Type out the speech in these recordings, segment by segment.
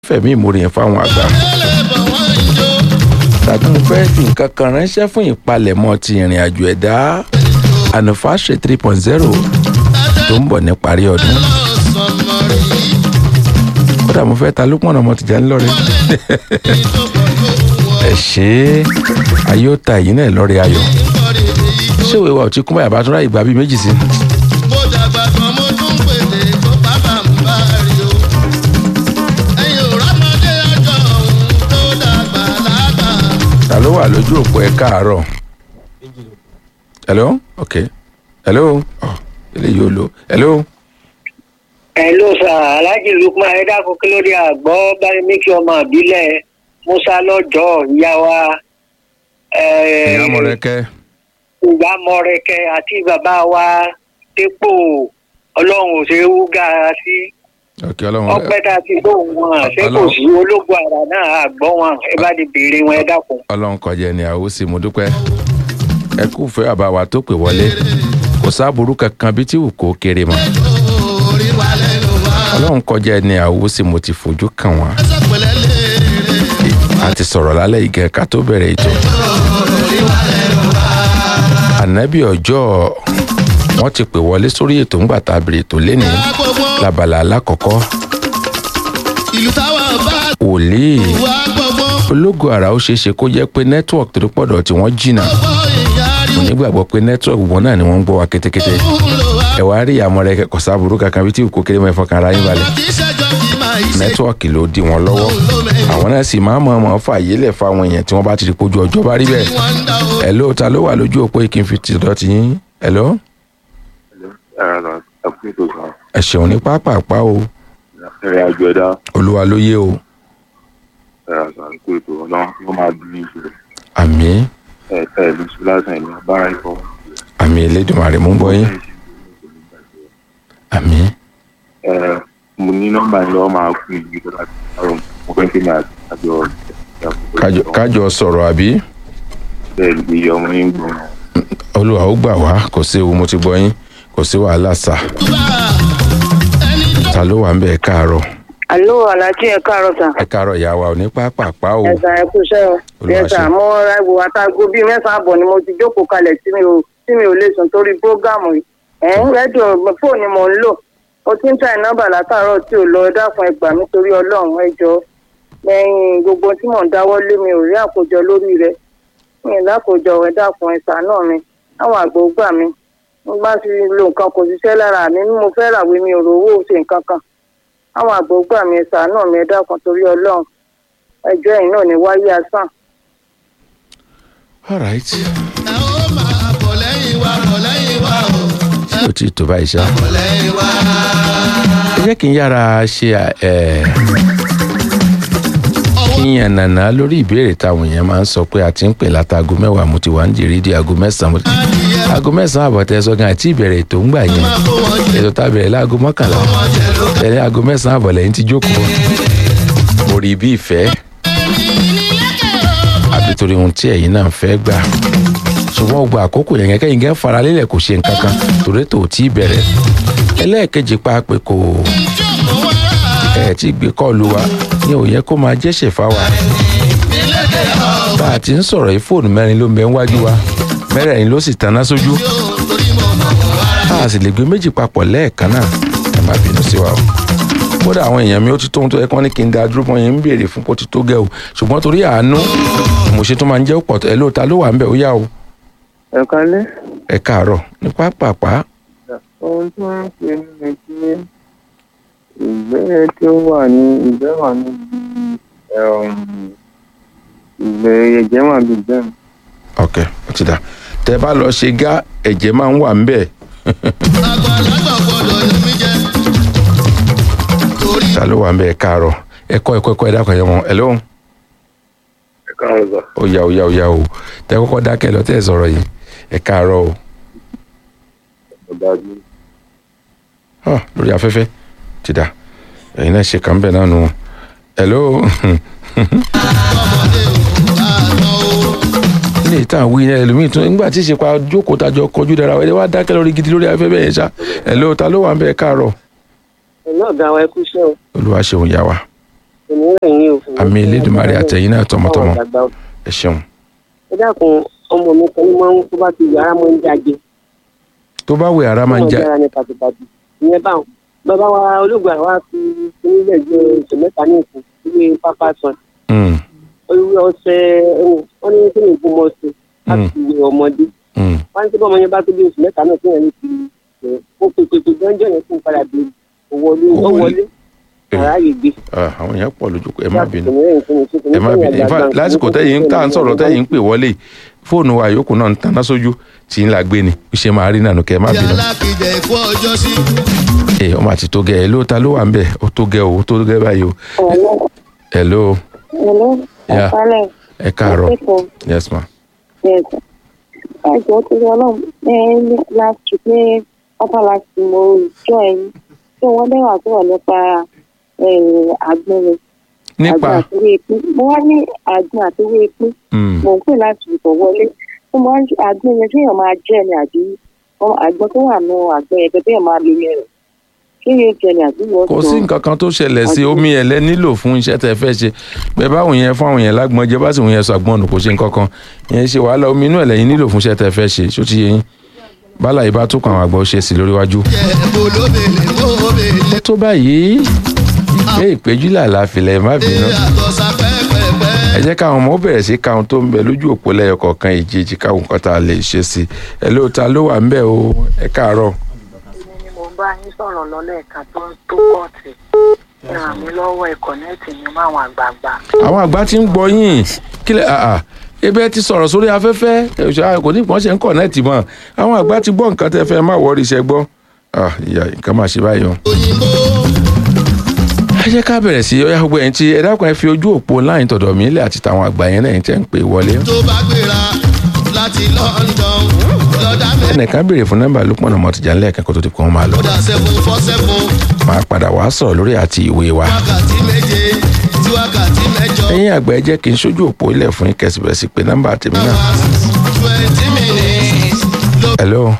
fẹ̀mí ìmoore yẹn fáwọn àgbà tàbí mo fẹ́ fi nǹkan kan ránṣẹ́ fún ìpalẹ̀mọ́ ti ìrìn àjò ẹ̀dá anufashe three point zero tó ń bọ̀ ní parí ọdún kódà mo fẹ́ ta lópọ̀nà ọmọ tìjà ńlọrẹ́ ẹ ṣe é ayé ó ta èyí náà lọ́rẹ́ ayọ̀ ṣé òwe wa ò ti kún báyà bá tún ráyè gbà bíi méjì sí. mo dàgbà kan mo tún pèlè tó bàbá ń bá rí o ẹ̀yin ò rámọdé ọjọ́ òun tó dàgbà lágbà. ta ló wà lójú òpó ẹ káàárọ̀ hello ok hello oh, eléyìí ò lo hello hello sir alhaji lukman ẹ dákun kí ló dé àgbọ̀ báyìí mí kí ọmọ ìbílẹ̀ musa lọ́jọ́ ìyá wa ìyá mọ̀rẹ́kẹ́ ìyá mọ̀rẹ́kẹ́ àti bàbá wa dépò ọlọ́run ò ṣe é wúgà sí ok ọlọ́run ọpẹ́ tá a ti gbóhùn wọn ṣé kò Ọlọ́run- sí ológun àrà náà àgbọ̀ wọn ẹ bá di béèrè wọn ẹ dákun. ọlọ́run kọjá ẹni àwòsí mo dúpẹ́ ẹ kú fẹ́ bàbá wa tó pè wọlé kò sáàbùrú kankan bí tí wù kó kéré mọ́ orí wa lẹ́nu wa ọlọ́run kọjá ẹni àwòsí mo ti fojú kàn wọ́n ẹsẹ̀ pẹ̀lẹ́ léèrè a ti sọ̀rọ̀ lálẹ́ ìgẹ̀ ká tó bẹ̀rẹ̀ ètò ànábì ọjọ́ wọ́n ti pè wọlé sórí ètò ńgbà tá a bèrè ètò lénìí gbogbo labala alákọ̀ọ́kọ́ ìlú táwa bá wòlíì wà gbogbo ológo àrà ó ṣeé ṣe kó jẹ́ pé network tó pọ̀dọ̀ tí wọ́n jìnnà gbogbo ìyá rí mo nígbàgbọ́ pé network wọn náà ni wọ́n ń gbọ́ wa kétékété òun lò wá. ẹ wá rí àmọ́ rẹ kẹ̀kọ́ sábúrú kankan bí tí kò kéré mọ́ ẹ̀fọ́ kan ara yín balẹ̀ kì í ṣẹjọ́ kì í máa yí ṣe nẹ́tíwọ́ọ̀kì ló dí wọn lọ́wọ́ àwọn náà sì máa mọ̀ ọ́n fààyè lẹ̀ fáwọn èèyàn tí wọ́n bá ti rí pójú ọjọ́ bá rí bẹ́ẹ̀ wọ́n ń dá o. ẹ̀ló ta ló wà lójú òpó ìkín fi ti dọ́tí yín ẹ̀ló ẹ̀rọ ẹ̀kún tó sàn ẹ ṣeun ní pápápá o ẹ̀rẹ̀ àjọ ẹ̀dá olúwa ló yé o ẹ̀rọ sàn kó ètò ọ̀nà wọ́n máa dún ní ìṣòro àmì ẹ̀ ẹ̀ lù sí lásán ìlú abára ikọ̀ àmì elédùnmarè mú bọ́ yín àmì ẹ̀ mo ní nọ́mbà yín lọ́wọ́ máa kún ìlú tó láti àrùn mo fẹ́ kí mi àti àjọ kájọ kájọ sọ̀rọ̀ àbí bẹ́ẹ̀ lè yọ ọmọ yín gbọ́n olúwa ó gbà wá kò sí ewu mo ti gbọ́ yín kò sí wàhálà sà ẹni tó ta ló wà ń bẹ̀ ẹ káàárọ̀ alo alhaji ẹ káàárọ̀ sà ẹ káàárọ̀ ìyá wa ò ní pápápá o ẹsà ẹ kúṣẹ́ o Olúwa ẹsà ṣe. mo ra ìwò àtàgò bíi mẹ́sàn-án àbọ̀ ni mo ti jókòó kalẹ̀ tí mi ò tí mi ò lè sùn torí prógámù yìí ẹ ń rẹ́díò fóònù mò ń lò mo ti ń tà nọ́mbà látàárọ̀ tí ò lọ ẹ dákun ẹ gbà mí torí ọlọ́run ẹ jọ lẹ́yìn gbogbo tí mò ń dáwọ́ lé mi ò rí àkójọ lórí rẹ̀ mi ì lákòjọ ẹ dákun ẹ ṣàánú mi àwọn àgbò gbà mí mo bá ti lo nǹkan kò ṣiṣẹ́ lára mi mo fẹ́ ràwé mi ò rówó ṣe nǹkan kan àwọn àgbò gbà mí ẹ ṣàánú mi ẹ dákun torí ọlọ́run ẹjọ́ ẹ̀yìn náà ní wáyé asán. all right ẹ ó máa bọ̀ lẹ́yìn wa bọ̀ lẹ́yìn wa o ṣé o ti tó báyìí ṣá. bọ̀ lẹ́yìn wa. ẹ jẹ́ kí n yára ṣe ẹ̀ kí n yànnàná lórí ìbéèrè táwọn èèyàn máa ń sọ pé a ti ń pè látago mẹ́wàá mo ti wà ń jèrè di aago mẹ́sàn-án mo ti- aago mẹ́sàn-án àbọ̀tẹ́ sọ gan àti ìbẹ̀rẹ̀ ètò ń gbà yẹn kó wọn jẹ ètò tá a bẹ̀rẹ̀ láago mọ́kànlá ẹni aago mẹ́sàn-án àbọ̀ lẹ́yìn ti jókòó mo rí bí ìfẹ́ àbí torí ohun tí ẹ̀yin náà ń fẹ́ gbà ṣùgbọ́n ó gba àkókò yẹn kẹ́yìn gẹ́ faralélẹ̀ kò ṣe nǹkan kan torí tó tí ì bẹ̀rẹ̀ ẹlẹ́ẹ̀kejì paapẹ́ kò ẹ̀ tí gbé kọ́ọ̀lù wa ní òye kó máa jẹ́sẹ̀ fáwa bá a ti ń sọ̀rọ̀ yìí fóònù mẹ́rin ló ń bẹ níwájú wa mẹ́rẹ̀ẹ̀rin ló sì taná sójú a sì lè gbé méjì papọ̀ lẹ́ẹ̀kan náà ẹ má bínú sí wa o kódà àwọn èèyàn mi ó ti tó ohun tó yẹ kí wọ́n ní kí n da dúró mọ́ yẹn ń béèrè fún kó ti tó gẹ̀ o ṣùgbọ́n torí àánú mo ṣe tó máa ń jẹ́ pọ̀ ẹ lóòótá ló wà ń bẹ̀ ó yá o ẹ kálẹ́ ẹ káàárọ̀ ní pápápá ohun tí wọ́n ń ṣe ni pé ìgbẹ́ tí ó wà ní ìgbẹ́ wà ní ìgbẹ́ ẹ̀jẹ̀ wà ní ìgbẹ́ mi. ok ó ti dà tẹ bá lọ ṣe gá ẹ̀jẹ̀ máa ń wà ń bẹ̀ àgbàlagbà gbọdọ̀ ní mi jẹ torí ta ló wà ń bẹ̀ ẹ káàárọ̀ ẹ kọ́ ẹ̀kọ́ ẹ̀kọ́ ẹ dákọ̀ ẹ̀ mọ́ ẹ lóhùn ẹ̀ káàrọ̀ sà ó yá ó yá ó yá o tẹ kọ́kọ́ dákẹ́ lọ tẹ́ ẹ sọ̀rọ̀ yìí ẹ káàárọ̀ o ọ̀dájú Ah, lórí afẹ́fẹ́ ti dà ẹ̀yin náà ṣe kàn bẹ̀ náà nù hello ọmọdé ò bá tán o. ilé ìtàn wí ní ẹlòmíì tún nígbà tí ìṣèpá jókòó tájọ kọjú dára ẹni wá dákẹ́ lórí gidi lórí afẹ́fẹ́ yẹn ṣá hello ta ló wà ń bẹ̀ ẹ káàárọ̀ ẹ náà ga wa ẹ kúṣẹ́ o olúwa ṣeun yá wa kò ní rẹ̀ yín o. àmì elédùnmarè àtẹ̀yìn náà tọmọtọmọ ẹ ṣeun ẹ dákun ọmọ mi kan ní máa ń tó bá ti yàrá máa ń jáde. tó bá wẹ̀ ara máa ń já yàrá ní pàtìpàtì ìyẹn báwọn bàbá wa olóògbé àwa fi nílẹ̀ jẹ oṣù mẹ́ta ní ìsìn ilé pápá sàn. Mm, olùwé ọ̀sẹ̀ wọn ní kí ni ìgbìmọ̀ sí láti wẹ ọmọdé. mm. wọ́n ní tí bọ́mọ yẹn bá tó bí oṣù mẹ́ta náà kéèyàn ní ti ẹ̀ ó pèpèpè gánjọ́ yẹn fún padà dé ó wọlé ó wọlé àráyè gbé. Ah, àwọn èèyàn pọ̀ lójú ẹ má bínú Kò ní rẹ̀ nǹkan ìṣe, kò ní ẹ má sẹ́yìn bínú in fact àgbààgbà, lásìkò kò ní tẹ́yìn tá à ń sẹ́yìn sọ̀rọ̀ àgbààgbà. tẹ́yìn ń pè wọlé fóònù wa yòókù náà ń taná sójú tí ń la gbé ni ó ṣe máa rí nànú kẹ́ ẹ má Ìyá bínú. alákìjẹ ìkú ọjọ́ sí. ẹ ọmọ àti tó gẹ ẹ ló ta ló wà ń bẹ ó tó gẹ o ó tó gẹ báyìí o ẹ ló Hello, Yeah. ẹ̀kálẹ̀. ẹ káàárọ̀ Ẹ̀kọ́. yes ma Yes. Ẹ̀jọ̀ tó yọ náà ní last week ní upper last week mo jọ ẹ̀yìn tí wọ́n dẹ́wà sọ̀rọ̀ nípa àgbẹ̀rẹ̀. nípa Àgbọn àti ewé epo. Mo wá ní àgbọn àti ewé epo. mm, Mo ń pè láti ìbọ̀ wọlé. Mo máa ń àgbọn yẹn téèyàn máa jẹ́ ni àbí ọmọ àgbọn tó wà nù àgbọn yẹn bẹ́ẹ̀ máa lo yẹn rẹ̀. Ṣé yóò jẹ ni àbí wọ́n kò sí nǹkan kan tó ṣẹlẹ̀ sí omi ẹ̀lẹ́ nílò fún iṣẹ́ tẹ́ fẹ́ ṣe bẹ́ẹ̀ báwọn yẹn fún àwọn yẹn lágbọ́n jẹ́ bá sì wọ́n yẹn sọ àgbọ̀n nù kò ṣe nǹkan kan yẹn ṣe wàhálà omi inú ẹ̀lẹ́ yín nílò fún iṣẹ́ tẹ́ fẹ́ ṣe ṣó ti yé yín bálà yìí bá tó kàn àwọn àgbà ó ṣe sí lórí wájú. Jẹ́ olóbèlè mọ́bèlè. ó tó báyìí pé ìpéjú làlá filẹ̀ má bínú Àtọ̀sà pẹ́pẹ́pẹ́. ẹ jẹ́ káwọn ọmọ ó bẹ̀rẹ̀ sí káwọn tó ń bẹ lójú òpó lẹ́yọ kọ̀ọ̀kan ìjèjì káwọn nǹkan tá a lè ṣe sí ẹ ló ta ló wà ń bẹ̀ o ẹ káàárọ̀ ni mo bá yín sọ̀rọ̀ lọ́lẹ́ẹ̀kan tó ń tó kọ́ọ̀tì ẹ ràn mí lọ́wọ́ ẹ kọ̀nẹ́ẹ̀tì mi mọ́ àwọn àgbààgbà. àwọn àgbà ti ń gbọ́ yín kílẹ̀ àà ebe ti sọ̀rọ̀ sórí afẹ́fẹ́ ẹ̀ṣọ́ kò ní ìpọ́n ṣe ń kọ̀nẹ́ẹ̀tì mọ́ àwọn àgbà ti gbọ́ nǹkan tẹ́ fẹ́ má wọrí iṣẹ́ gbọ́ Ah, ìyá nǹkan máa ṣe báyìí o. Òyìnbó ẹ jẹ́ ká bẹ̀rẹ̀ sí ọyá gbogbo ẹ̀yìn tí ẹ dákun ẹ fi ojú òpó láyìn tọ̀dọ̀ mí lẹ̀ àti tàwọn àgbà yẹn náà yẹn tẹ́ ń pè wọlé. tó bá gbéra láti London lọ́dà mẹ́rin. ẹnìkan béèrè fún nọ́mbà Lukman ọmọ tìjà ńlẹ̀ kó tó ti kó wọn máa lọ. Kódà seven four seven máa padà wá sọ̀rọ̀ lórí àti ìwé wa. wákàtí méje tí wákàtí mẹ́jọ. ẹ̀yin àgbà ẹ jẹ́ kí n sójú òpó ilẹ̀ fún yín kẹsìbẹ̀rẹ̀ sí pé nọ́mbà tèmi náà. twenty minutes ló hello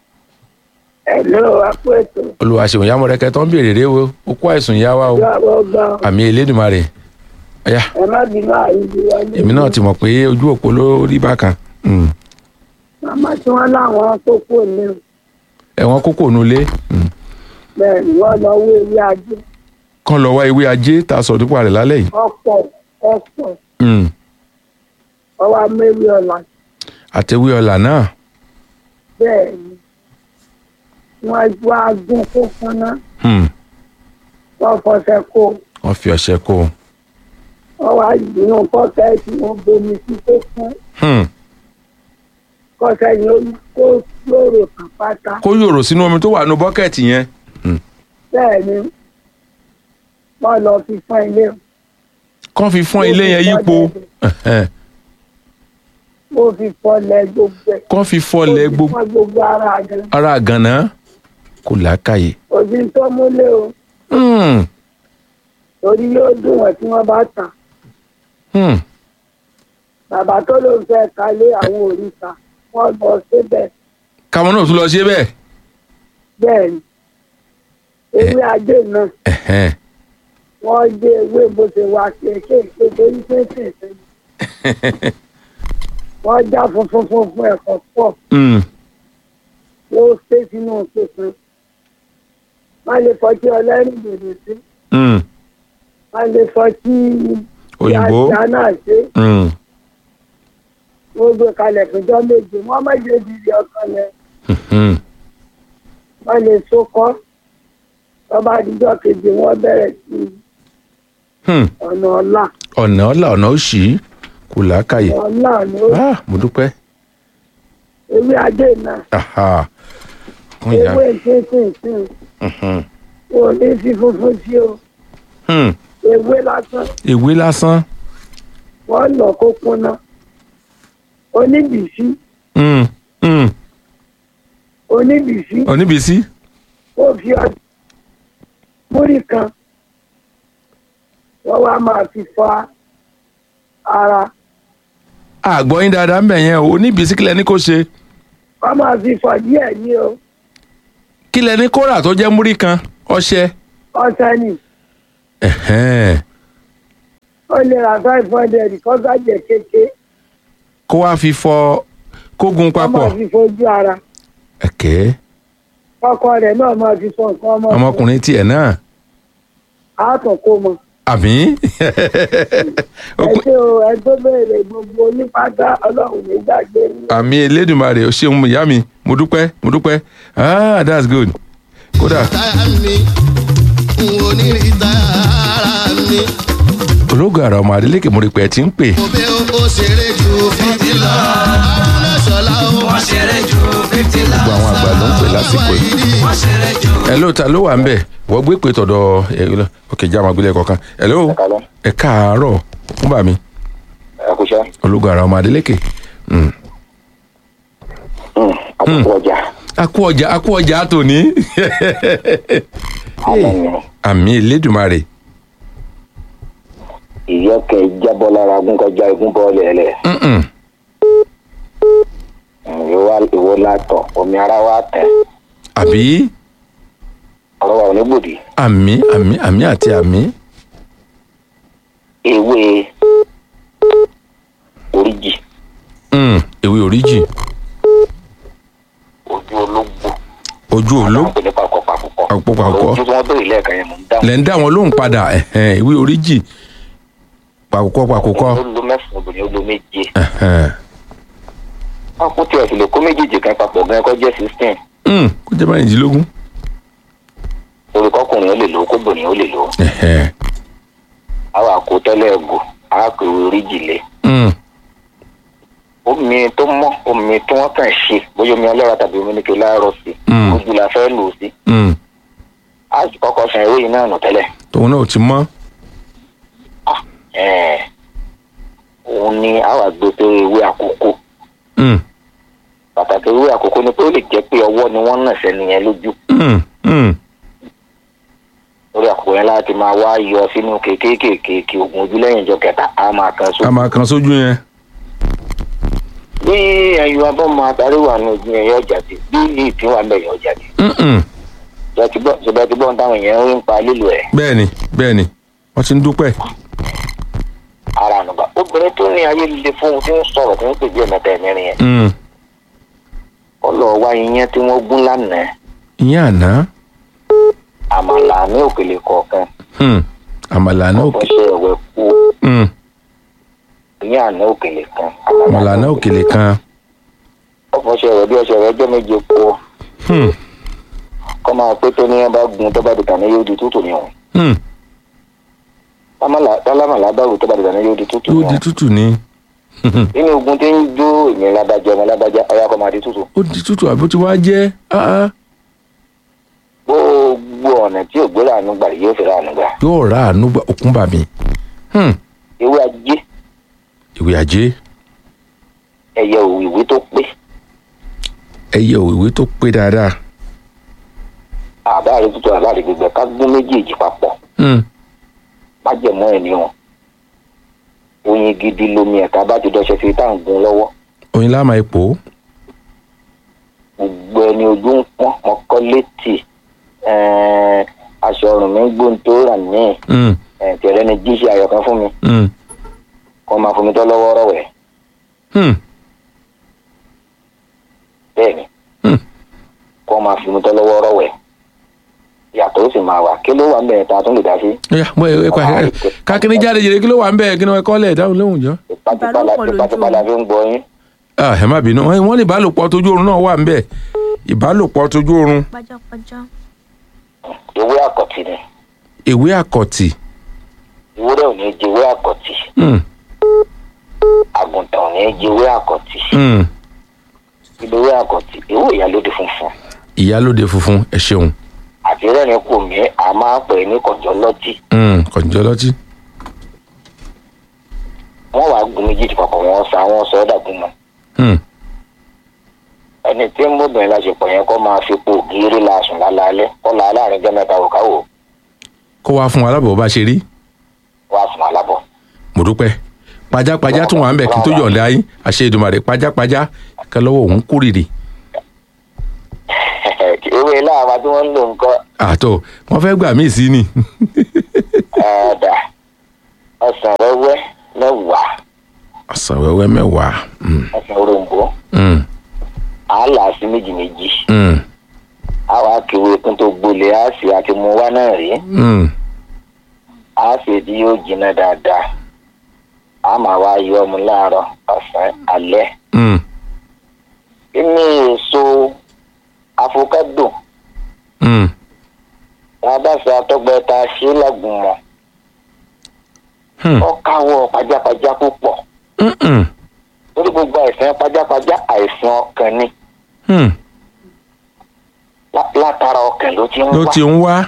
Hello, àpò ètò. olùwàṣẹ̀wọ̀n yàmọ̀rẹ́kẹ́ tó ń béèrè rẹ o ó kó àìsùn yá wa o Ìjọba ọgbà àmì elédùnmarè ọ̀yá ẹ má bínú àìsí wọlé. èmi náà ti mọ̀ pé ojú òpó ló rí bákan Mm. Màmá tí wọ́n láwọn tó kù ní o. ẹ̀wọ̀n kókò nulẹ̀ bẹ́ẹ̀ ni wọ́n lọ wé ilé ajé. kán lọ wá ewé ajé tá a sọ nípa rẹ̀ lálẹ́ yìí Ọ̀pọ̀ ọ̀pọ̀ Mm. ọwọ́ amẹ́wé ọ̀la. àtẹ̀wé ọ̀là náà Bẹ́ẹ̀ ni wọ́n wá gún kó fúnná. Mm. Wọ́n fọṣẹ kó. wọ́n fi ọṣẹ kó o Wọ́n wá inú pọ́kẹ́ẹ̀tì wọn bomi sí tó fún. Hmm. Kọ́sẹ́ ni ó kó lóòrò kan pátá. kó yòrò sínú omi tó wà nù bọ́kẹ́ẹ̀tì yẹn Bẹ́ẹ̀ ni wọ́n lọ fi fún ilé. kán fi fọ́n ilé yẹn yípo Ẹ̀hẹ́n. Mo fi fọlẹ̀ gbogbo ẹ̀. kán fi fọ́lẹ̀ Mo fi gbogbo fọ́ gbogbo ara gan. ara àgànná kò làákàyè Òbí tó múlé o. Hmm. Torí yóò dùn wọ́n tí wọ́n bá tà. Hmm. Bàbá tó ló ń fẹ́ kalé àwọn òrìṣà. Wọ́n lọ síbẹ̀. káwọn náà tún lọ ṣe bẹ́ẹ̀ Bẹ́ẹ̀ ni. Ewé ajé náà. Ẹ̀hẹ́n. wọ́n gbé ewé bó ṣe wá kéékèèké lórí kéékèèké wọ́n já funfun funfun ẹ̀kọ́ pọ̀ Hmm. wọ́n ṣe sínú tuntun wọ́n lè fọtí ọlẹ́rìn dòdò sí Hmm. wọ́n lè fọtí Òyìnbó. ìyá náà ṣe Hmm. wọ́n gbé kalẹ̀ fúnjọ́ méje wọ́n méje dìde ọkàn lẹ̀ Hmm. wọ́n lè sókọ́ wọ́n bá dijọ́ kejì wọ́n bẹ̀rẹ̀ sí Hmm. ọ̀nà ọ̀la ọ̀nà ọ̀là ọ̀nà òṣì kò làákàyè ọ̀la ni ó Ah, mo dúpẹ́ ewé ajé náà Aha. Kún ìyá. ewé kéékèèké Mhm. ò ní fi funfun sí o. Hmm. ewé lásán ewé lásán wọn lọ kó kúnná oníbìsí Hmm. Hmm. oníbìsí oníbìsí ó fi ọdún múrí kan wọn wá máa fi fọ ara àgbọ̀ yín dáadáa ń bẹ̀ yẹn o oníbìsí kílẹ̀ ní kò ṣe wọn máa fi fọ díẹ̀ ní o kílẹ̀ ní kóra tó jẹ́ múrí kan ọṣẹ ọṣẹ ni Ẹ̀hẹ́n. ó lè ra five hundred kó sájẹ kéke kó wá fi fọ kógun kó máa papọ̀ fi fojú ara ẹ̀kẹ́ ọkọ rẹ̀ náà máa fi fọ nǹkan ọmọ ọmọkùnrin tiẹ̀ náà àátọ̀ kó mọ. àbí ẹ ṣe o ẹ tó béèrè gbogbo onípátá ọlọ́run ní gbàgbé ní. àmì elédùnmarè ó ṣeun ìyá mi mo dúpẹ́ mo dúpẹ́ ah that's good kódà táyà mi n ò ní rí táyà mi. ológun àrà ọmọ adélékè mo rí pé ẹ ti ń pè mo bẹ ó ṣeré ju fífi lọ. arúnà ṣọlá o. wọ́n ṣeré ju fífi lọ. gbogbo àwọn àgbà ló ń pè lásìkò yìí wọ́n ṣeré ju. ẹ ló ta ló wà ń bẹ̀ wọ́n gbé pé tọ̀dọ̀ ẹ lọ ok já máa gbélé kọ̀ọ̀kan ẹ ló ẹ káàárọ̀ fún bà mí ẹkúṣẹ́ ológun àrà ọmọ adélékè Mm. àkókò ọjà akú ọjà akú ọjà tòní àmì elédùnmarè ìyọkẹ jábọ́ lára agún kọjá igún bọ́ọ̀lù ẹ̀lẹ̀ Mm-mm. ìwọ látọ̀ omi ara wa tẹ̀ àbí ọ̀rọ̀ wa ò ní gbòdì àmì àmì àmì àti àmì ewé oríjì Mm, ewé oríjì ojú ológbò ojú oló àwọn pèlè pàkọ́ pàkọ́ Pàkọ́ pàkọ́. ojú tí wọ́n béèrè lẹ́ẹ̀kan yẹn mò ń dáhùn lẹ́ ń dá wọn lóhùn padà ẹ̀hẹ́n, ewé oríjì pàkókọ́ pàkókọ́ ó lo mẹ́sàn-án obìnrin ó lo méje ẹ̀hẹ́n. wọ́n kú tiẹ̀ sì lè kó méjèèjì kan papọ̀ gan ẹ̀kọ́ jẹ́ sixteen Mm, kó jẹ́ mẹ́rìndínlógún orúkọkùnrin ó lè lò ó kóbìnrin ó lè lò ó ẹ̀hẹ́n. àwọn àkótẹ́lẹ̀ ẹ̀gò àákò oríjì lé Mm, omi tó mọ́ omi tí wọ́n kàn ṣe bóyá omi ọlọ́ra tàbí omi ní kí láàárọ̀ sí Mm. ojú la fẹ́ lò ó sí mm. a sì kọ́kọ́ san ewé yìí náà nù tẹ́lẹ̀ tòun náà ò ti mọ́ ẹ̀ẹ́ òun ni a wà gbé pé ewé àkókò Mm, pàtàkì ewé àkókò ni pé ó lè jẹ́ pé ọwọ́ ni wọ́n nà sẹ́ni yẹn lójú mm, mm. lórí àkókò yẹn láti máa wá yọ sínú kékékèké oògùn ojú lẹ́yìn ìjọ kẹta a máa kan so a máa kan sójú yẹn bí ẹyin abọ́mọ adarí wà ní ojú yẹn yọ jáde bí ìpín wà bẹ̀ yọ jáde Mm-mm. ṣùgbọ́n ti gbọ́n táwọn èèyàn ń pa lílo ẹ̀ bẹ́ẹ̀ni bẹ́ẹ̀ni wọ́n ti ń dúpẹ́ ara ànúgbà obìnrin tó ní ayé líle fún un tí ń sọ̀rọ̀ tí ń pè bí ẹ̀mẹ́ta ẹ̀mẹ́rin yẹn Mm. ọlọ́ọ̀ wá iyán tí wọ́n gún lánàá ìyẹn àná àmàlà ní òkèlè kọ̀ọ̀kan Hmm. àmàlà náà òkè ọ̀fọ̀ṣẹ́ ẹ̀wẹ̀ kú Mm. iyán àná òkèlè kan àmàlà náà òkèlè kan ọ̀fọ̀ṣẹ́ ẹ̀wẹ̀ bí ọṣẹ ẹ̀wẹ̀ ọjọ́ méje kú Hmm. kọ́ máa pé tó ní ẹ bá gun tó bá dìgbà ní yóò di tútù ní òun Hmm. tálámàlà bá wù tó bá dìgbà ní yóò di tútù ní yóò di òun tútù ní nínú ogun tí ń jó èmi lábàjá ọmọ lábàjá ọyá kọ́ máa di tútù ó di tútù àbí ó ti wá jẹ́ ah, ah. gbogbo ọ̀nà tí ògbó ràánú gbà yóò fi ràánú gbà yóò rà àánú gbà òkun bàmí Hmm. ewé ajé ìwé ajé ẹyẹ òwìwí tó pé ẹyẹ òwìwí tó pé dáadáa àbáàrí tútù àbáàrí gbígbẹ ká gún méjèèjì papọ̀ Hmm. májẹ̀mọ́ ẹ̀ ní wọn oyin gidi lomi ẹ̀ka bá ti dọ́ṣẹ́ sí tá à ń gun lọ́wọ́ oyin láàmà ipò gbogbo ẹni ojú ń pọ́n ọkọ létí ẹ̀ẹ́n, aṣọ ọrùn mi ń gbóhùn tó rà ní Hmm. ẹ̀ tẹ̀rẹ́ ni jíṣẹ́ ayọ̀kan fún mi Hmm. kó máa fún mi tọ́ lọ́wọ́ rọ̀wẹ̀ Hmm. bẹ́ẹ̀ ni Hmm. kó máa fún mi tọ́ lọ́wọ́ rọ̀wẹ̀ yàtọ̀ ó sì máa wà kí ló wà ń bẹ̀rẹ̀ tá a tún lè dá sí Ọya, mo ẹ pa ẹ kákínní jáde jèrè kí ló wà ń bẹ kí ni wọn kọ́ lẹ̀ dáhùn lóhùn jọ. tipátipá la fi ń gbọ́ yín Ah, ẹ má bínú wọ́n ní ìbálòpọ̀ tójú oorun náà wà ń bẹ ìbálòpọ̀ tójú oorun pajápajá ewé àkọ́tì ni ìwé àkọ́tì ewúrẹ́ ò ní jẹ ewé àkọ́tì Hmm. àgùntàn ò ní jẹ ewé àkọ́tì Hmm. ilé ewé àkọ́tì ewé ìyálóde funfun ìyálóde funfun ẹ ṣeun àti rẹ́rìn kò mí a máa pè é ní kọjọ́ lọ́tì Hmm. kọ̀ǹjọ́ lọ́tí wọ́n wàá gun méjèèjì papọ̀ wọ́n sa wọ́n sọ ọ́ dàgún mọ́ Hmm. ẹni tí ń mọ́bìnrin láṣepọ̀ yẹn kó máa fi po ògiri lásùn lálálẹ́ kó la láàrin jẹ́ mẹ́ta òkà wò kó wá fún wa lábọ̀ bá ṣe rí wá fún alábọ̀ mo dúpẹ́ pajápajá tún wà ń bẹ kí n tó yọ̀ǹda yín àṣẹ Èdùmàrè pajápajá kẹ́ lọ́wọ́ òun kórìrì ewé láàbà tí wọ́n ń lò nǹkan àtọ̀ wọ́n fẹ́ gbà mí sí ni ẹ̀ẹ́dà ọsàn wẹ́wẹ́ mẹ́wàá ọ̀sán wẹ́wẹ́ mẹ́wàá. Mm, ọsàn òrombó mm, á là á sí méjì méjì mm, á wàá kéwé kún tó gbolẹ̀ á sì àti mú wá náà rí mm. á sì di yóò jiná dáadáa á máa wá yọ ọmọ láàárọ̀ ọ̀sán alẹ́ Mm. kíní èso afokado Mm. wọn bá ṣe àtọgbẹ tá a ṣe lágùnmọ̀ Hmm. ọkàwọ pajápajá púpọ̀ Mm-mm. torí gbogbo àìsàn pajápajá àìsàn ọkàn ni Hmm. Lá- látara ọkàn ló ti ń ló wá ti ń wá.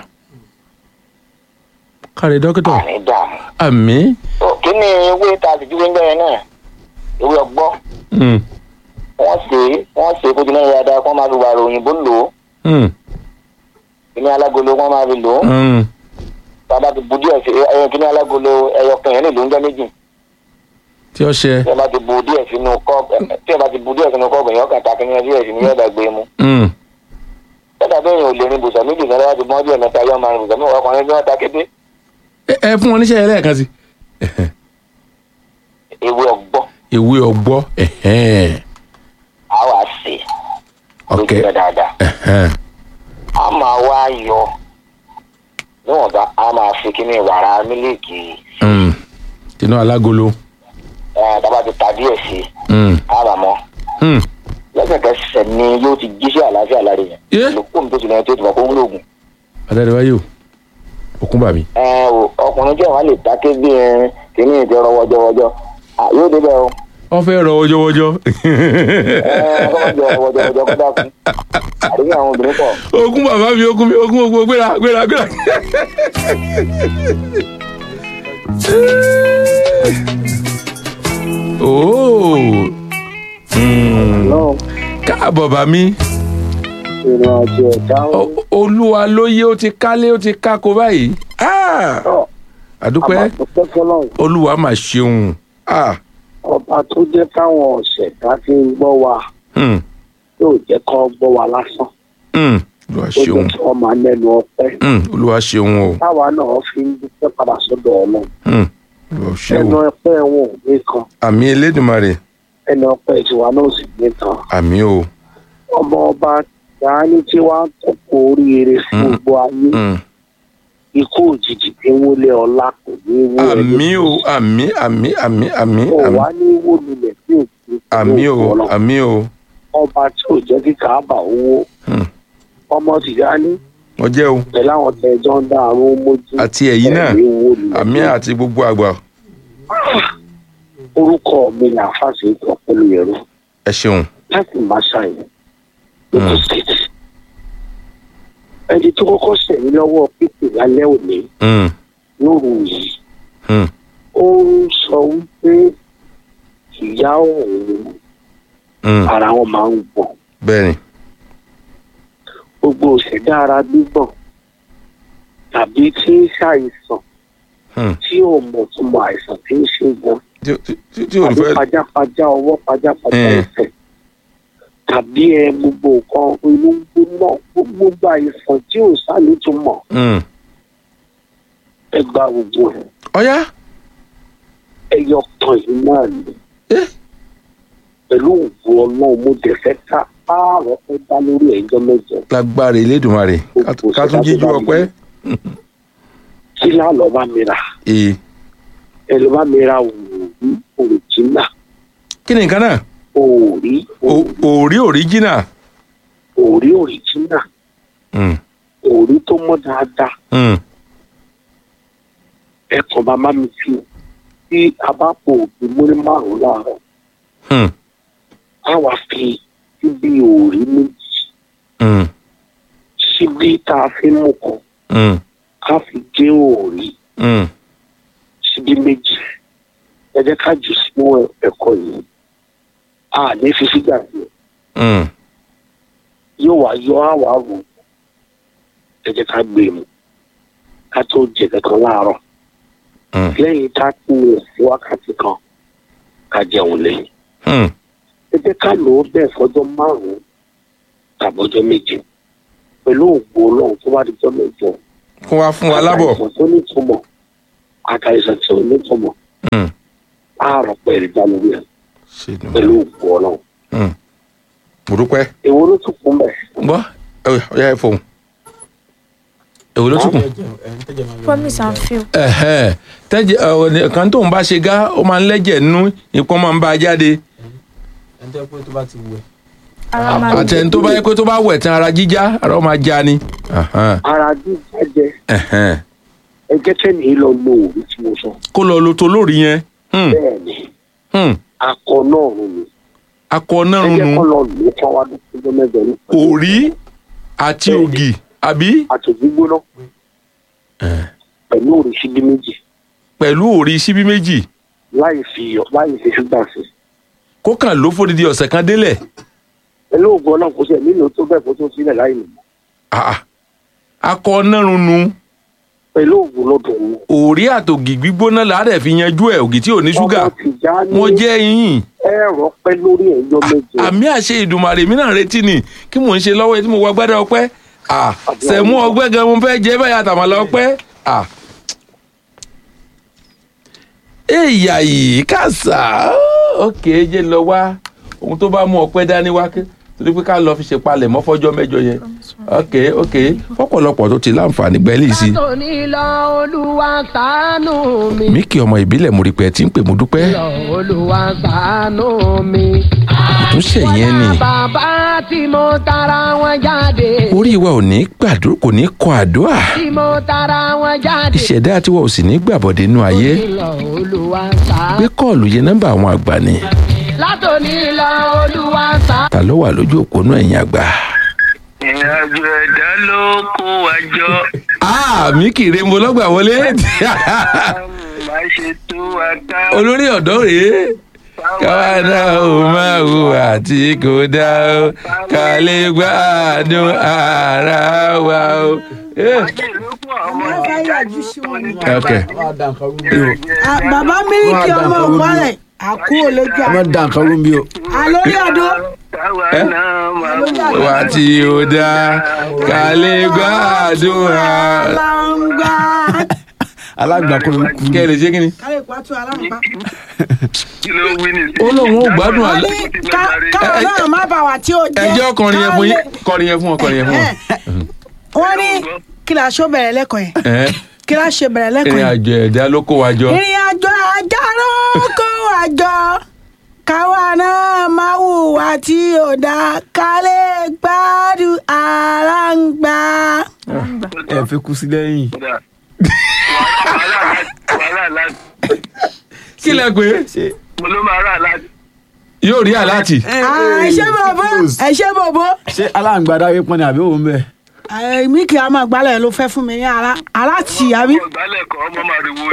kárí dókítà àní dààmú. àmì. Ó, kí ni ewé tá a ti dúró ń bẹ̀rẹ̀ náà ewé ọgbọ́ Mm. wọ́n ṣe é wọ́n ṣe é kó jiná dáadáa kó máa fi wàrà òyìnbó lò ó Mm. kíní alágolo wọ́n máa fi lò ó Mm. bàbá ti bu díẹ̀ sí ẹyọ kíní alágolo ẹyọ kan yẹn lè ló ń jẹ́ méjì tí ó ṣe. tí ẹ bá ti bu díẹ̀ sínú kọ́ọ̀bù tí ẹ bá ti bu díẹ̀ sínú kọ́ọ̀bù yẹn ọkàn ta kíní díẹ̀ sí ní yọ̀ọ̀dà gbé mu Mm. tọ́jà bẹ́ẹ̀ yẹn ò lè rin bùsọ̀ méjì kan láti bọ́ díẹ̀ mẹ́ta yọ̀ máa rin bùsọ̀ mẹ́wàá ọkùnrin bí wọ́n ta kété ẹ ẹ fún wọn níṣẹ́ yẹn lẹ́ẹ̀kan sí. ewé ọgbọ́ ìwé ọgbọ́ ẹ̀hẹ́n. á wà sí ok lójú rẹ̀ dáadáa ẹ̀hẹ́n. a máa wá yọ níwọ̀nba a máa fi kíní wàrà mílíìkì Mm. tinú alágolo. ẹ̀ tábà ti ta díẹ̀ sí i Mm. á bà mọ́ Mm. lẹ́sẹ̀kẹsẹ̀ ni yóò ti jíṣẹ́ àlàáfíà lára yẹn Yé. lókùn tó ti lẹ́yìn tó ti mọ̀ kó ń lògùn. adáríwáyé o òkun bàmí. ẹ o ọkùnrin jẹ́ wàá lè dáké bí ẹ kíní ìtẹ́ ọ̀rọ̀ wọ́jọ́wọ́jọ́ À, yóò débẹ̀ o wọ́n fẹ́ rọ wọ́jọ́wọ́jọ́. ẹ ọkọ̀ jọ wọ́jọ́wọ́jọ́ kó dákun àríyá àwọn obìnrin pọ̀ ogun bàbá mi ogun mi ogun ogun gbéra gbéra gbéra. ooo náà káàbọ̀ bá mi ìrìn àjò ẹ̀dá O- olúwa lóye ó ti kálé ó ti kákó báyìí Ah! ọ̀ àdúpẹ́ àbàdúpẹ́ fọlọ́run olúwa mà ṣeun Ah! ọba tó jẹ́ káwọn ọ̀sẹ̀dá fi ń gbọ́ wa Hmm. yóò jẹ́ kọ́ gbọ́ wa lásán Hmm. olúwa ó jẹ́ ṣeun kí wọ́n máa lẹ́nu ọpẹ́ Hmm. olúwa ṣeun o táwa náà fi ń dúpẹ́ padà sọ́dọ̀ ọlọ́run Hmm. olúwa ẹnu ṣeun ọpẹ́ wọn ò ní kan àmì elédùnmarè ẹnu ọpẹ́ tiwa náà ò sì ní kan àmì o ọmọ ọba dání tí wàá kókó oríire sí Mm. gbogbo ayé Hmm. ikú òjijì tí ń wọlé ọlá kò ní í wó àmì o àmì àmì àmì àmì kò àmì wá ní í wó lulẹ̀ tí ò sí àmì o Ọlọ́run. àmì o ọba tí ò jẹ́ kí káàbà owó Hmm. ọmọ tìjání wọ́n jẹ́ o pẹ̀lú àwọn tẹ̀jọ́ ń dá àrùn mójú àti ẹ̀yin náà ẹ̀mí wó lulẹ̀ àmì àti gbogbo àgbà orúkọ mi là fásitì ìtàn pẹ̀lú ẹ̀rọ ẹ ṣeun láti máa ṣàyẹn lókè state ẹni tó kọ́kọ́ sẹ̀yìn lọ́wọ́ pípé lálẹ́ òní Hmm. lóru yìí Hmm. ó ń sọ wípé ìyá òun Hmm. ara wọn máa ń gbọ̀n bẹ́ẹ̀ni gbogbo òṣèdá ara gbígbọ̀n tàbí tí ń ṣàìsàn Hmm. tí ò mọ̀ tó mọ àìsàn tí ń ṣe gan tí tí- tí- tí ò ní tàbí fẹ́ pajápajá ọwọ́ pajápajá Mm. ẹsẹ̀ tàbí ẹ gbogbo nǹkan inú gbóná gbogbo àìsàn tí ò sáré tó mọ̀ Hmm. ẹ gba gbogbo ẹ̀ ọ̀yá ẹyọ kan yìí náà ni Eh. pẹ̀lú òògùn ọlọ́run mo dẹ̀ fẹ́ ká pààrọ̀ fẹ́ dá lórí ẹjọ́ mẹ́jọ lágbára elédùnmarè ká- ká tún jíjú ọpẹ́ kí lálọ́ bá mi rà ee ẹ lọ́ bá mi ra òòrí òrìjínà kí ni nǹkan náà òòrí O- òrí òríjìnà òòrí òrìjínà Hmm. òòrí tó mọ́ dáadáa Hmm. ẹ kàn bá má mi fi tí a bá pò òbí múrí márùn láàárọ̀ Hmm. á wá fi síbi òòrí méjì Hmm. síbi tá a fi mú kan Hmm. ká fi gé òòrí Hmm. síbi méjì ẹ jẹ́ ká jù sínú ẹ̀kọ́ yìí a ní fi sígbà sí Hmm. yóò wá yọ àwà wò ẹ jẹ́ ká gbé mu ká tó jẹ kankan láàárọ̀ Hmm. lẹ́yìn tá a kú rẹ̀ sí wákàtí kan ká jẹun lẹ́yìn Hmm. ẹ jẹ́ ká lò ó bẹ́ẹ̀ fọjọ́ márùn-ún tàbọ́jọ́ méje pẹ̀lú òògùn ọlọ́run tó bá di jọ́ mẹ́jọ kó wá fún wa lábọ̀ àìsàn tó ní ìtumọ̀ àtàìsàn tí ò ní tọmọ Hmm. àárọ̀ pẹ̀lú ìdánilórí ẹ̀ ṣe ni mo pẹ̀lú òkú ọlọ́run mo dúpẹ́ èwo ló tún kún bẹ̀. gbọ́ ẹ ọ̀yá ẹ fòun èwo ló tún kù. promise and fail. Ẹ̀hẹ́n. tẹ́jẹ̀ ọ̀ kan tóun bá ṣe gá ó máa ń lẹ́jẹ̀ nínú ìpọ́n máa ń bá a jáde ara máa ń àtẹni tó bá yẹ pé tó bá wẹ̀ tán ara jíjá ara ó máa já ni. Ẹ̀hẹ́n. ara jíjá jẹ Ẹ̀hẹ́n. ẹgẹ́ tẹ́ni lọ lo òru tí mo sọ kó lọ lo tó lórí yẹn Hmm. bẹ́ẹ̀ ni Hmm. akọ náà rún mi akọ náà ẹgẹ́ nu kọ́ lọ lò ó kọ́ wá lóṣù mẹ́jọ ní òrí àti ògì àbí àtòjú gbóná pẹ̀lú òrìṣì bí méjì pẹ̀lú òrí síbí méjì láì fi iyọ̀ láì fi ṣúgà sí kó kàn ló fòdìdí ọ̀sẹ̀ kan délẹ̀ pẹ̀lú ògùn ọlọ́run kò sí ẹ̀mí ló tó bẹ́ẹ̀ kó tó sílẹ̀ láì nù Ah, ah. akọ náà nu pẹ̀lú ògùn lọ́dọ̀ òun òrí àtògì gbígbóná làádẹ̀ fi yanjú ẹ̀ ògì tí ò ní ṣúgà ọmọ tìjà ní wọ́n jẹ́ yín ẹ̀rọ pẹ́ lórí ẹ̀yọ́ méje àmì àṣẹ ìdùmàrè mi náà retí ni kí mò ń ṣe lọ́wọ́ tí mo wọ gbádẹ́ ọpẹ́ Ah, sẹ̀mú ọgbẹ́ gan mo fẹ́ jẹ́ báyà tàmàlà ọpẹ́ Ah. èyà yìí kàṣà ókè jẹ́ lọ wá ohun tó bá mú ọpẹ́ dání wá kí torí pé ká lọ fi ṣe palẹ̀ mọ́ fọ́jọ́ mẹ́jọ yẹn ókè ókè fọ́pọ̀lọpọ̀ tó ti láǹfààní gbẹ́lì sí i látòní lọ olúwa ṣàánú mi. mí kí ọmọ ìbílẹ̀ mo rí pé ẹ ti ń pè mo dúpẹ́ lọ olúwa ṣàánú mi. àtúnṣe yẹn ni bàbá tí mo tara wọn jáde. orí wa ò ní gbàdúrà kò ní kọ àdúrà tí mo tara wọn jáde. ìṣẹ̀dá tiwa ò sì ní gbàbọ̀dé inú ayé lọ olúwa ṣàánú. gbé kọ́ọ̀lù yẹn nọ́mbà àwọn àgbà ni látòní lọ olúwa ṣàánú. ta ló wà lójú òpó náà ẹ̀yìn àgbà. ìrìnàjò ẹ̀dá ló kó wa jọ. mi kì í re mo lọ́gbà wọlé má ṣe tó wa ká. olórí ọ̀dọ́ rèé káwa náà ò máa wù àti kò dá o ká lè gbádùn ara wa o. Eh, okay. Ah, bàbá mílíkì ọmọ ọ̀pọ̀lẹ̀ àkú olójú ẹ má da nǹkan rú mi o. àlórí ọdún wà tí ó dá ká lè gbádùn ara. lọ́ngbà alágbà kò kú. kẹ́ ẹ lè ṣe kí ni. kálí pàtó aláǹgbá. ó lóun ó gbádùn wọ́n àlá. ní ká- káwọn náà má bà wá tí ó jẹ́ ẹjọ́ kọrin yẹn fún yín kọrin yẹn fún wọn kọrin yẹn fún wọn. wọ́n ní kí la ṣó bẹ̀rẹ̀ lẹ́kọ̀ọ́ yẹn Ẹ, kí la ṣe bẹ̀rẹ̀ lẹ́kọ̀ọ́ ìrìn yẹn. àjò ẹ̀dá ló kó wa jọ. ìrìn àjò àjàrò kó wa jọ káwa náà máa hùwà tí ò dá ká lè gbádùn aláǹgbá. ẹ fi kú sí lẹ́yìn. kí lẹ pé mo ló máa rà láti. yóò rí àláàtì. ẹ ṣé bòbó ẹ ṣé bòbó ṣé aláǹgbá dáwé pọn ni àbí òun bẹ. ẹ, mi kì í máa gbálẹ̀ ló fẹ́ fún mi ní ara aláàtì àbí. ìgbálẹ̀ kan ọmọ máa riwo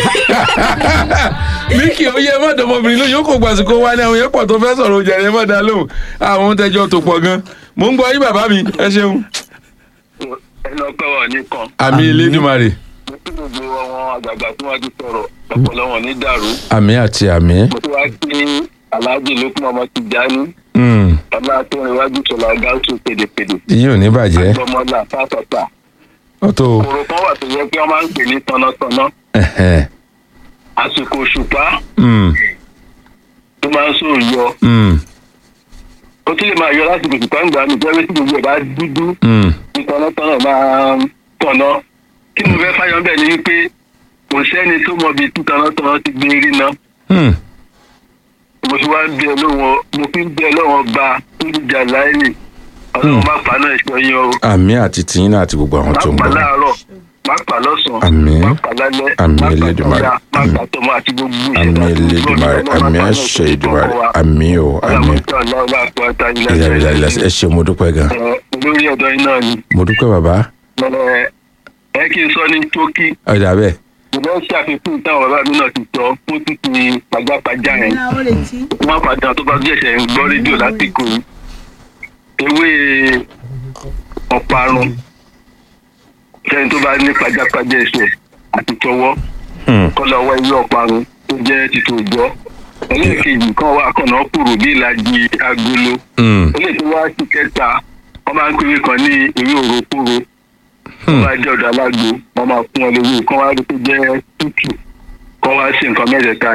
mi kì í yẹ mọ́tò ọmọbìnrin lóyún ó kò gbàsíkò wá ní àwọn yẹn pọ̀ tó fẹ́ sọ̀rọ̀ ojà yẹn mọ́ dá lóhùn àwọn ohun tẹjọ́ tó pọ̀ gan. mò ń gbọ́ yín bàbá mi ẹ ṣeun. ẹnu ọpẹ́ wà nìkan. àmì elédùnmarè mo tún gbogbo àwọn àgbààgbà tí wọ́n ti sọ̀rọ̀ ọpọlọ wọn ní dàrú. àmì àti àmì. mo tún wá sí aláàjì lókun ọmọ ti jáni Mm, ọlá tó ń iwájú sọlá gáúsù pèdèpèdè. yín ò ní bàjẹ́ gbọmọlá pátọ̀tà. ọ̀tọ̀ kòrò kan wà tó yẹ pé wọ́n máa ń pè ní tọ̀nàtọ̀nà. ẹ̀hẹ̀, àsìkò òṣùpá mm, tó máa ń sòrò yọ. mm, ó tún lè máa yọ lásìkò òṣùpá ń gbà mí jẹ́ tí gbogbo ẹ̀ bá dúdú mm. ní tọ̀nàtọ̀nà máa ń tọ̀nà. kí mo fẹ́ fáyọ̀ bẹ́ẹ̀ ni wípé kò sẹ́ni tó mọ ibi tí tọ̀nàtọ̀nà ti gbé rí náà. Hmm. mo fi wá ń bẹ lọ́wọ́ mo fi ń bẹ lọ́wọ́ ba olùjà láìní ọlọ́run má pa náà ṣọ yín o àmì àti tìyín náà àti gbogbo àwọn má tó ń pa gbọ́. láàárọ̀ má pa lọ́sàn-án Àmín. má pa lálẹ́ Àmín má pa Elédùmarè. tọ́jà má pa tọmọ àti gbogbo àmì elédùnmarè àmì àṣẹ ìdùnmarè àmì o àmì ìlànà ẹ ṣe mo dúpẹ́ gan. lórí ọ̀dọ́ yín náà ni mo dúpẹ́ bàbá ẹ ẹ kí n sọ ní tókí ọ̀dà bẹ́ẹ̀. mo lọ ṣàfikún táwọn bàbá mi náà ti sọ fún títí pajápajá yẹn Ní àwọn retí. wọn padà tó bá jẹ̀ṣẹ̀ ń gbọ́ rédíò lásìkò yìí ewé ọ̀parun sẹ́ni tó bá ní pajápajá ẹsẹ̀ àti tọwọ́ kọ́lá ọwọ́ ewé ọ̀parun tó jẹ́ títò ìjọ ẹlẹ́ẹ̀kejì kan wà kànáà kúrò bí ìlàjì agolo eléyìí tó wá sí kẹta wọ́n máa ń pè é kan ní ewé òròkúro wọ́n bá jẹ́ ọ̀dọ̀ alágbo wọ́n máa fún ọ lówó kán wá rí pé jẹ́ tútù kán wá ṣe nǹkan mẹ́tẹ̀ẹ̀ta